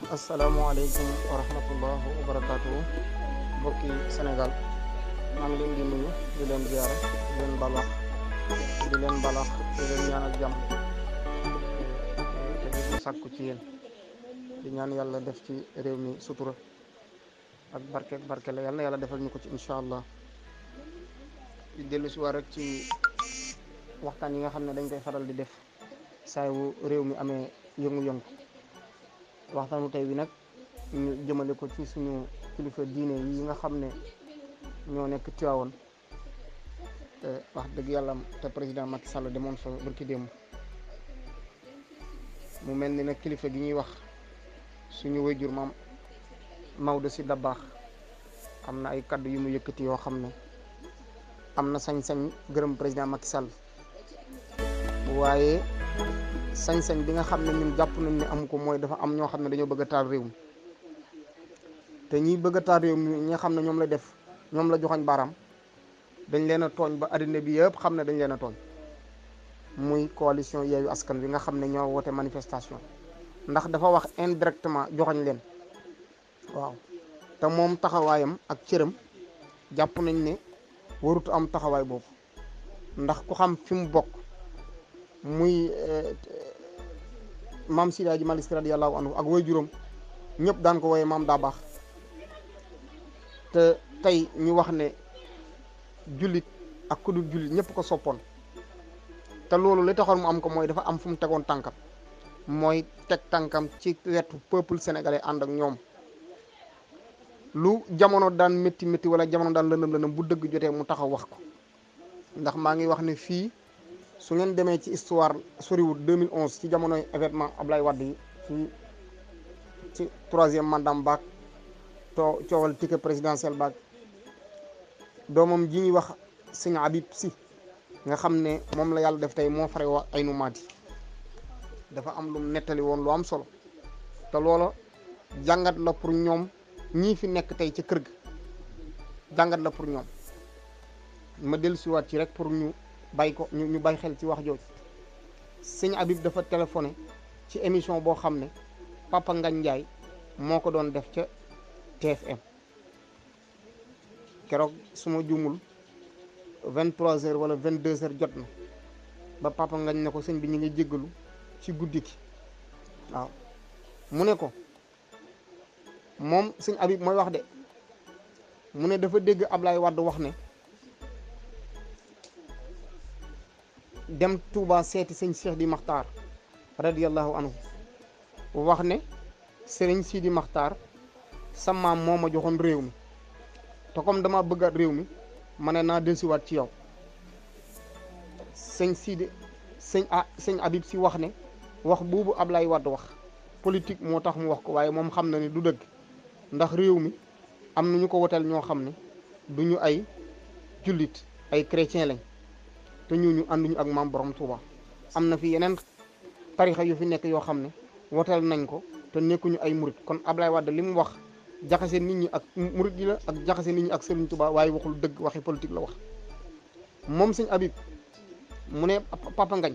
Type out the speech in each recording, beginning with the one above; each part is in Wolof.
asalaamaaleykum wa rahmatullah wa barakaatu mbokki Sénégal maa ngi leen di nuyu di leen ziara di leen balax di leen balax di leen ñaanal jàmm te di ko sàkku ci yéen di ñaan yàlla def ci réew mi sutura ak barke barke la yàlla na yàlla defal ñu ko ci incha allah di dellu si waat rek ci waxtaan yi nga xam ne dañ koy faral di def saay wu réew mi amee yëngu-yëngu waxtaanu tey bi nag ñu jëmale ko ci suñu kilifa diine yi nga xam ne ñoo nekk Tiwaawoon te wax dëgg yàlla te président Macky Sall demoon fa barki démb mu mel ni nag kilifa gi ñuy wax suñu wayjur maam Maodo si Dabaax am na ay kaddu yu mu yëkkati yoo xam ne am na sañ-sañ gërëm président Macky Sall waaye sañ-sañ bi nga xam ne ñun jàpp nañ ne am ko mooy dafa am ñoo xam ne dañoo bëgg a taal réew mi te ñiy bëgg a taal réew mi ñi nga xam ne ñoom la def ñoom la joxoñ baaraam dañ leen a tooñ ba addina bi yëpp xam ne dañ leen a tooñ muy coalition Yewwi Askan Wi nga xam ne ñoo woote manifestation ndax dafa wax indirectement joxoñ leen waaw te moom taxawaayam ak cëram jàpp nañ ne warut am taxawaay boobu ndax ku xam fi mu bokk muy maam Seydi Hadji Malick Sy radiyallahu anhu ak way juróom ñëpp daan ko wooyee maam daa baax te tey ñu wax ne jullit ak ku dul jullit ñëpp ko soppoon te loolu li taxoon mu am ko mooy dafa am fu mu tegoon tànkam mooy teg tànkam ci wetu peuple sénégalais ànd ak ñoom lu jamono daan métti métti wala jamono daan lëndëm lëndëm bu dëgg jotee mu taxaw wax ko ndax maa ngi wax ne fii su ngeen demee ci histoire soriwul 2011 ci jamonoy événement Ablaye Wade yi ci ci troisième mandat baak too coowal ticket présidentiel baak doomam ji ñuy wax sëñ Habib si nga xam ne moom la yàlla def tey moo fare wa ay nu maati dafa am lu mu nettali woon lu am solo te loola jàngat la pour ñoom ñii fi nekk tey ci kër ga jàngat la pour ñoom ma dellusiwaat ci rek pour ñu bàyyi ko ñu ñu bàyyi xel ci wax jooju sëñ Habib dafa téléphoné ci émission boo xam ne Papa Ngagne Ndiaye moo ko doon def ca TFM keroog su ma juumul vingt trois heures wala vingt deux heures jot na ba Papa Ngagne ne ko sëñ bi ñu ngi jéggalu ci guddi gi waaw mu ne ko moom sëñ Habib mooy wax de mu ne dafa dégg Ablaye Wade wax ne dem Touba seeti sëñ Cheikh di Maxtaar radiyallahu anhu wax ne sëriñ Sidi Maxtaar sa maam moo ma joxoon réew mi te comme dama bëggaat réew mi ma ne naa dellusiwaat ci yow sëñ Sidi sëñ ah sëñ Habib si wax ne wax boobu Ablaye Wade wax politique moo tax mu wax ko waaye moom xam na ni du dëgg ndax réew mi am na ñu ko woteel ñoo xam ne du ñu ay jullit ay chrétien lañ te ñooñu ànduñu ak maam borom Touba am na fi yeneen tarixa yu fi nekk yoo xam ne woteel nañ ko te nekkuñu ay murit kon Ablaye Wade li mu wax jaxase nit ñi ak murit yi la ak jaxase nit ñi ak Serigne Touba waaye waxul dëgg waxi politique la wax moom sëñ Habib mu ne Papa Ngagne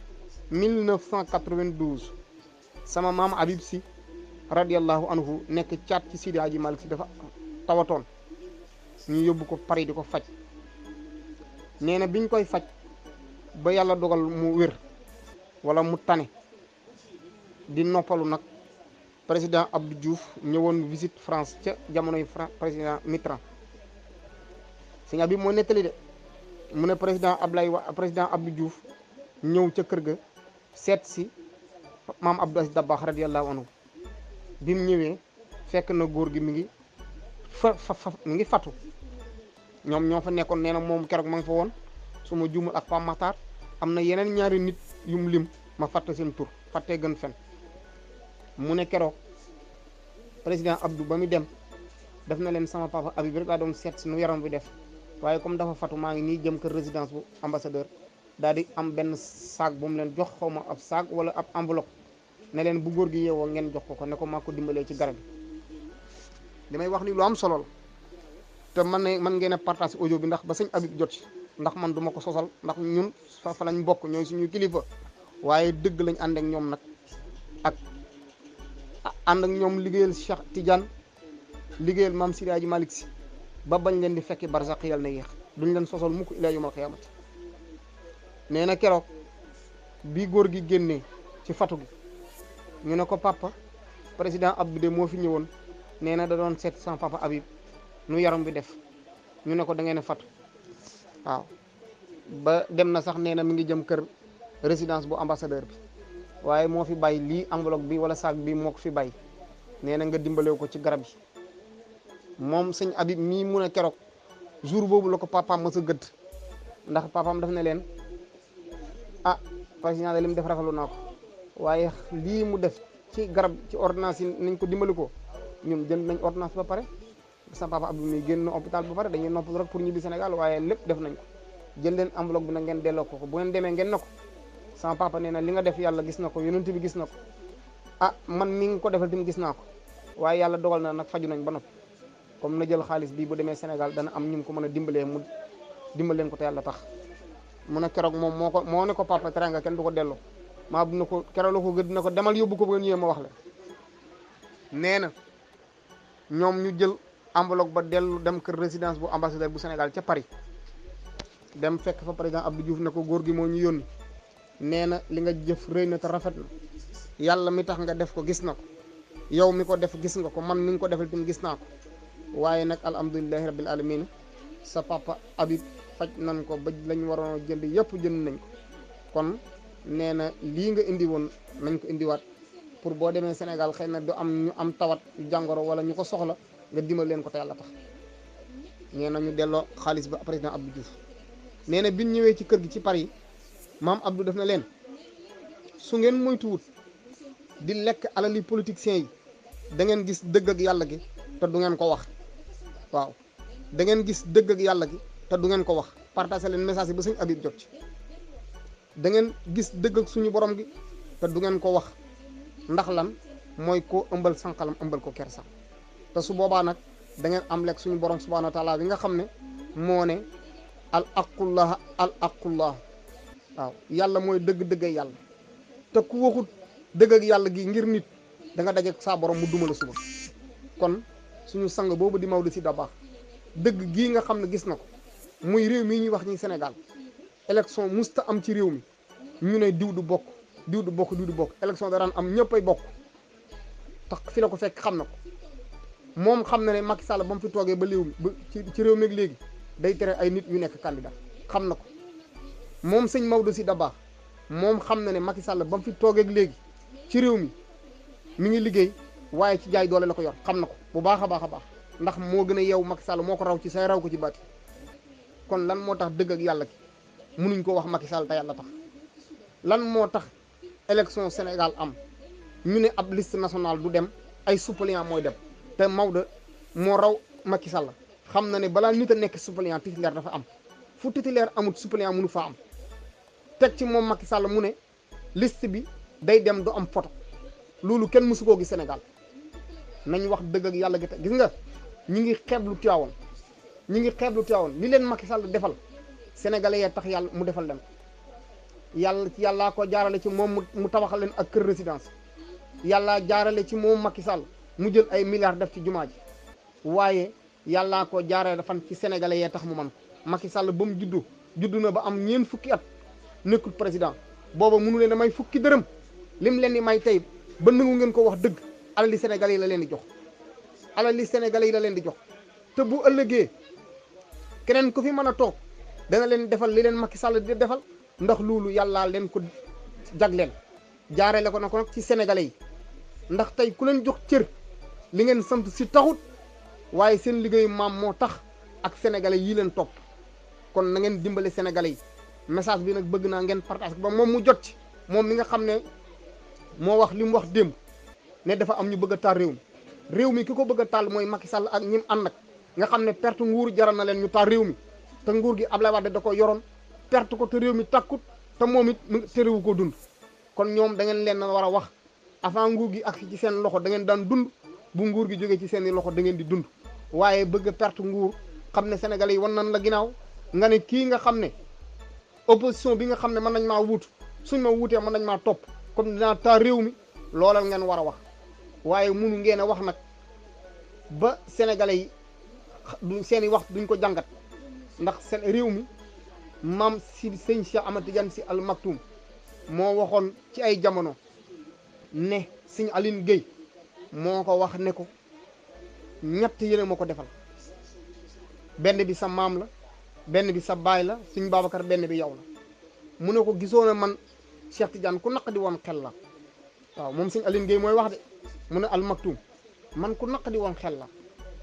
1992 sama maam Habib si radiallahu anhu nekk caat ci Sidi Hadji Malick si dafa tawatoon ñu yóbbu ko Paris di ko faj nee na biñ koy faj ba yàlla dogal mu wér wala mu tane di noppalu nag président Abdou Diouf ñëwoon visite France ca jamonoy Fra président Mitterrand sëñ Habib moo nettali de mu ne président Ablaye wa président Abdou Diouf ñëw ca kër ga seet si maam Abdou Aziz Dabakh radiyallahu anhu bi mu ñëwee fekk na góor gi mi ngi fa fa mi ngi fatu ñoom ñoo fa nekkoon nee na moom keroog ma nga fa woon su ma juumul ak Pam Matar am na yeneen ñaari nit yum lim ma fàtte seen tur fàttee gën fen mu ne keroog président Abdou ba mu dem def na leen sama papa Habib rek laa doon seet si nu yaram bi def waaye comme dafa fatu maa ngi nii jëm kër résidence bu ambassadeur daal di am benn saag bu mu leen jox xaw ma ab saag wala ab enveloppe ne leen bu góor gi yeewoo ngeen jox ko ko ne ko maa ko dimbalee ci garab yi li may wax ni lu am solo la te man ne man ngeen a partage audio bi ndax ba sëñ Habib jot ci ndax man duma ko sosal ndax ñun fa fa lañ bokk ñooy suñu kilifa waaye dëgg lañ ànd ak ñoom nag ak ànd ak ñoom liggéeyal Cheikh Tidiane liggéeyal maam Sidi Hadji Malick si ba bañ leen di fekki barzaq yàlla na yéex duñ leen sosol mukk ilaa yawmal qiyaamati nee na keroog bi góor gi génnee ci fatu gi ñu ne ko papa président Abdou de moo fi ñëwoon nee na da doon seet sama papa Habib nu yaram bi def ñu ne ko da ngeen a fatu waaw ba dem na sax nee na mi ngi jëm kër résidence bu ambassadeur bi waaye moo fi bàyyi lii enveloppe bi wala sac bi moo ko fi bàyyi nee na nga dimbalew ko ci garab yi moom sëñ Habib mii mun a keroog jour boobu la ko papaam mës a gëdd ndax papaam daf ne leen ah président de li mu def rafetlu naa ko waaye lii mu def ci garab ci ordonnance yi nañ ko dimbali ko ñun jënd nañ ordonnance ba pare sa papa Abdou mi génn hôpital ba pare dañuy noppal rek pour ñibbi Sénégal waaye lépp def nañ ko jël leen enveloppe bi nag ngeen delloo ko ko bu ngeen demee ngeen na ko sama papa nee na li nga def yàlla gis na ko yonent bi gis na ko ah man mi ngi ko defal tamit gis naa ko waaye yàlla dogal na nag faju nañ ba noppi comme na jël xaalis bii bu demee Sénégal dana am ñu ko mën a dimbalee mu dimbal leen ko te yàlla tax mu ne keroog moom moo ko moo ne ko papa teranga kenn du ko delloo maa bu na ko keroog la ko gëdd na ko demal yóbbu ko ba ngeen ñëwee ma wax la nee na ñoom ñu jël enveloppe ba dellu dem kër résidence bu ambassadeur bu Sénégal ca Paris dem fekk fa président Abdou Diouf ne ko góor gi moo ñu yónni nee na li nga jëf rëy na te rafet na yàlla mi tax nga def ko gis na ko yow mi ko def gis nga ko man mi ngi ko defal tamit gis naa ko waaye nag alhamdulilahi rabbil alamin sa papa Habib faj nañ ko ba lañ waroon jënd yëpp jënd nañ ko kon nee na lii nga indi woon nañ ko indiwaat pour boo demee Sénégal xëy na du am ñu am tawat jàngoro wala ñu ko soxla nga dimbal leen ko te yàlla tax nee na ñu delloo xaalis ba président Abdou Diouf nee na biñ ñëwee ci kër gi ci Paris maam Abdou def na leen su ngeen moytuwut di lekk alali politiciens yi da ngeen gis dëgg ak yàlla gi te du ngeen ko wax waaw da ngeen gis dëgg ak yàlla gi te du ngeen ko wax partagé leen message yi ba sëñ Habib jot ci da ngeen gis dëgg ak suñu borom gi te du ngeen ko wax ndax lan mooy ko ëmbal sànqalam ëmbal ko kersam te su boobaa nag da ngeen am lekk suñu borom subhanahu wa taala bi nga xam ne moo ne al aqullah al aqullah waaw yàlla mooy dëgg-dëgg yàlla te ku waxut dëgg ak yàlla gi ngir nit da nga daje saa borom mu duma la suba kon suñu sang boobu di Maodo Sy Dabakh dëgg gii nga xam ne gis na ko muy réew mii ñuy wax ñi Sénégal élection musta am ci réew mi ñu ne diw du bokk diw du bokk diw du bokk élection daraan am ñëpp ay bokk tax fi la ko fekk xam na ko moom xam na ne Macky Sall ba mu fi toogee ba léew mi ba ci ci réew mi ak léegi day tere ay nit ñu nekk candidat xam na ko moom sëñ Maodo Sy Dabakh moom xam na ne Macky Sall ba mu fi toogee ak léegi ci réew mi mi ngi liggéey waaye ci jaay doole la ko yor xam na ko bu baax a baax a baax ndax moo gën a yeewu Macky Sall moo ko raw ci say raw ko ci baati kon lan moo tax dëgg ak yàlla ki mënuñ ko wax Macky Sall te yàlla tax lan moo tax élection Sénégal am ñu ne ab liste nationale du dem ay suppléant mooy dem te Maodo moo raw Macky Sall xam na ne balaa nit a nekk suppléant titulaire dafa am fu titulaire amut suppléant mënu faa am teg ci moom Macky Sall mu ne liste bi day dem du am photo loolu kenn mësu koo gis Sénégal nañ wax dëgg ak yàlla gi te gis nga ñi ngi xeeblu Tiwaawoon ñi ngi xeeblu Tiwaawoon li leen Macky Sall defal sénégalais yee tax yàlla mu defal leen yàlla ci yàllaa ko jaarale ci moom mu tabaxal leen ak kër résidence yàllaa jaarale ci moom Macky Sall mu jël ay milliards def ci jumaa ji waaye yàllaa ko jaarale fan ci sénégalais yee tax mu man ko Macky Sall ba mu juddu juddu na ba am ñeen fukki at nekkul président booba mënu leen a may fukki dërëm lim leen di may tey ba nangu ngeen ko wax dëgg alali sénégalais yi la leen di jox alali sénégalais yi la leen di jox te bu ëllëgee keneen ku fi mën a toog dana leen defal li leen Macky Sall di defal ndax loolu yàllaa leen ko jagleel jaarale ko na ko nag ci sénégalais yi ndax tey ku leen jox cër li ngeen sant si taxut waaye seen liggéeyu maam moo tax ak sénégalais yi leen topp kon na ngeen dimbale sénégalais yi message bi nag bëgg naa ngeen partage ba moom mu jot ci moom mi nga xam ne moo wax li mu wax démb ne dafa am ñu bëgg a taal réew mi réew mi ki ko bëgg a taal mooy Macky Sall ak ñim ànd ak nga xam ne perte nguur jaral na leen ñu taal réew mi te nguur gi Ablaye Wade da ko yoroon perte ko te réew mi takkut te moom it mu terewu ko dund kon ñoom da ngeen leen war a wax avant nguur gi ak ci seen loxo da ngeen daan dund bu nguur gi jógee ci seen i loxo da ngeen di dund waaye bëgg a perte nguur xam ne sénégalais yi wan nan la ginnaaw nga ne kii nga xam ne opposition bi nga xam ne mën nañ maa wuut suñ ma wuutee mën nañ maa topp comme dinaa taal réew mi loolal ngeen war a wax waaye munu ngeen a wax nag ba sénégalais yi du seeni wax duñ ko jàngat ndax seen réew mi maam si sëñ Cheikh Ahmad Tidiane si al Maktoum moo waxoon ci ay jamono ne sëñ Aline Gueye moo ko wax ne ko ñett yéene moo ko defal benn bi sa maam la benn bi sa baay la suñ Babacar benn bi yow la mu ne ko gisoo ne man Cheikh Tidiane ku naq di woon xel la waaw moom sëñ Aline Gueye mooy wax de mu ne al Maktoum man ku naq di woon xel la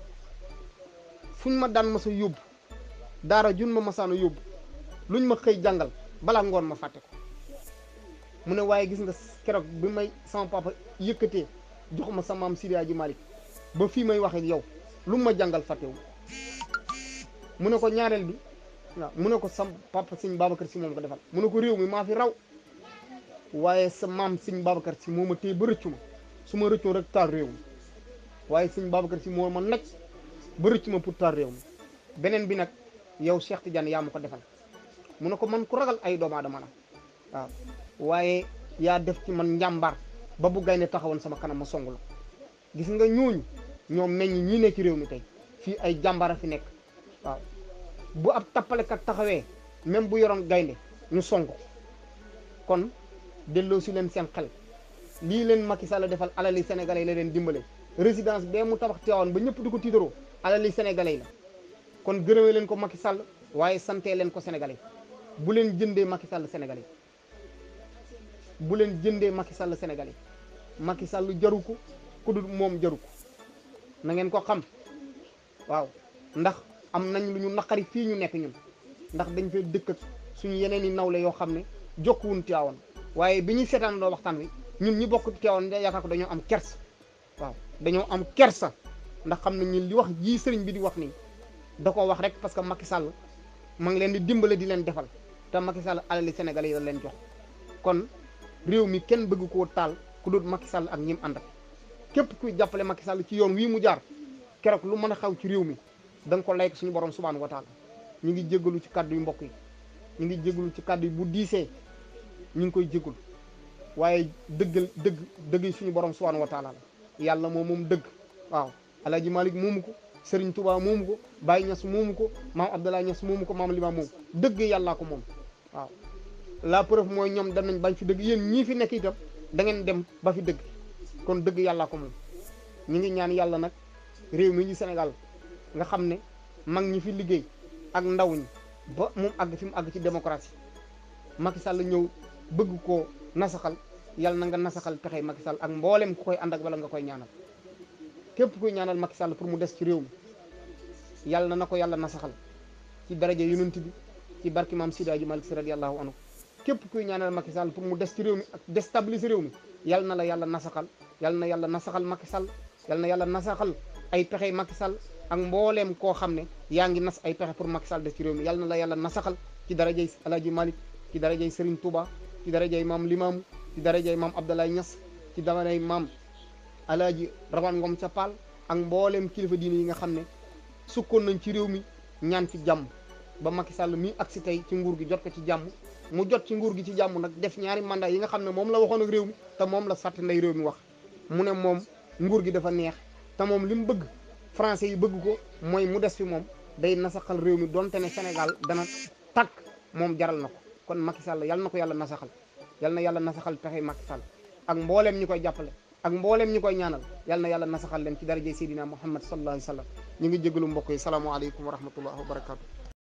fuñ ma daan ma sa yóbbu daara jun ma masaana yóbbu luñ ma xëy jàngal balaa ngoon ma fàtte ko mu ne waaye gis nga keroog bi may sama papa yëkkatee jox ma sa maam Sidi Hadji Malick ba fii may wax ak yow lu ma jàngal fàttewu mu ne ko ñaareel bi waaw mu ne ko sa papa sëñ Babacar si moom ko defal mu ne ko réew mi maa fi raw waaye sa maam sëñ Babacar si moo ma téye ba rëccu ma su ma rëccoo rek taal réew mi waaye sëñ Babacar si moo ma naj ba rëccu ma pour taal réew mi beneen bi nag yow Cheikh Tidiane yaa ma ko defal mu ne ko man ku ragal ay doomu aadama la waaw waaye yaa def ci man njàmbaar ba bu gaynde taxawoon sama kanam ma song la gis nga ñooñu ñoom meññ ñii ne ci réew mi tey fii ay jàmbaar a fi nekk waaw bu ab tappalekat taxawee même bu yoroon gaynde ñu song ko kon delloo si leen seen xel lii leen Macky Sall defal alali sénégalais la leen dimbale résidence bee mu tabax teewoon ba ñëpp di ko tiitaroo alali sénégalais la kon gërëmee leen ko Macky Sall waaye santee leen ko sénégalais bu leen jëndee Macky Sall sénégalais bu leen jëndee Macky Sall sénégalais Macky Sall jaru ko ku dul moom jaru ko na ngeen ko xam waaw ndax am nañ lu ñu naqari fii ñu nekk ñun ndax dañ fee dëkk ak suñu yeneen i nawle yoo xam ne jokkuwun Tiwaawan waaye bi ñuy seetaan doo waxtaan wi ñun ñi bokk Tiwaawan yaakaar ko dañoo am kersa waaw dañoo am kersa ndax xam nañ ñun li wax jii sëriñ bi di wax nii da ko wax rek parce que Macky Sall ma ngi leen di dimbale di leen defal te Macky Sall alali Sénégal yi la leen jox kon réew mi kenn bëgg koo taal ku dul Macky Sall ak ñim ànd ak képp kuy jàppale Macky Sall ci yoon wii mu jaar keroog lu mën a xaw ci réew mi da nga ko layk suñu borom subhanahu wa taala ñu ngi jégalu ci kàddu yu mbokk yi ñu ngi jégalu ci kàddu yi bu diisee ñu ngi koy jégalu waaye dëggal dëgg dëgg suñu borom subhanahu wa taala la yàlla moom moom dëgg waaw Alaaji Malick moomu ko Serigne Touba moomu ko Baye Niass moomu ko maam Abdoulaye Niass moomu ko maam Lima moomu dëgg yàllaa ko moom waaw la preuve mooy ñoom dem nañ bañ fi dëgg yéen ñii fi nekk itam da ngeen dem ba fi dëgg kon dëgg yàllaa ko moom ñu ngi ñaan yàlla nag réew mi ñu Sénégal nga xam ne mag ñi fi liggéey ak ndaw ñi ba moom àgg fi mu àgg ci démocratie Macky Sall ñëw bëgg koo nasaxal yàlla na nga nasaxal pexe Macky Sall ak mboolem ku koy ànd ak wala nga koy ñaanal képp kuy ñaanal Macky Sall pour mu des ci réew mi yàlla na na ko yàlla nasaxal ci daraja yonent bi ci barki maam Sidi Hadji Malick Sy radiyallahu anhu képp kuy ñaanal Macky Sall pour mu des ci réew mi ak déstabiliser réew mi yàlla na la yàlla nasaxal yàlla na yàlla nasaxal Macky Sall yàlla na yàlla nasaxal ay pexe Macky Sall ak mbooleem koo xam ne yaa ngi nas ay pexe pour Macky Sall des ci réew mi yàlla na la yàlla nasaxal ci darajay Alaaji Malick ci darajay Serigne Touba ci darajay maam Limaamu ci darajay maam Abdoulaye Niass ci darajay maam Alaaji Rawane Ngom ca Paal ak mbooleem kilifa diine yi nga xam ne sukkoon nañ ci réew mi ñaan ci jàmm ba Macky Sall mi agsi tey ci nguur gi jot ko ci jàmm mu jot ci nguur gi ci jàmm nag def ñaari mandat yi nga xam ne moom la waxoon ak réew mi te moom la sàtt nday réew mi wax mu ne moom nguur gi dafa neex te moom li mu bëgg français yi bëgg ko mooy mu des fi moom day nasaxal réew mi donte ne Sénégal dana tàkk moom jaral na ko kon Macky Sall yal na ko yàlla nasaxal yal na yàlla nasaxal pexe Macky Sall ak mbooleem ñi koy jàppale ak mbooleem ñi koy ñaanal yal na yàlla nasaxal leen ci darajay Seydina Muhammad sallallahu alayhi wa sallam ñu ngi jégalu mbokk yi salaamaaleykum wa rahmatullah wa barakaatu.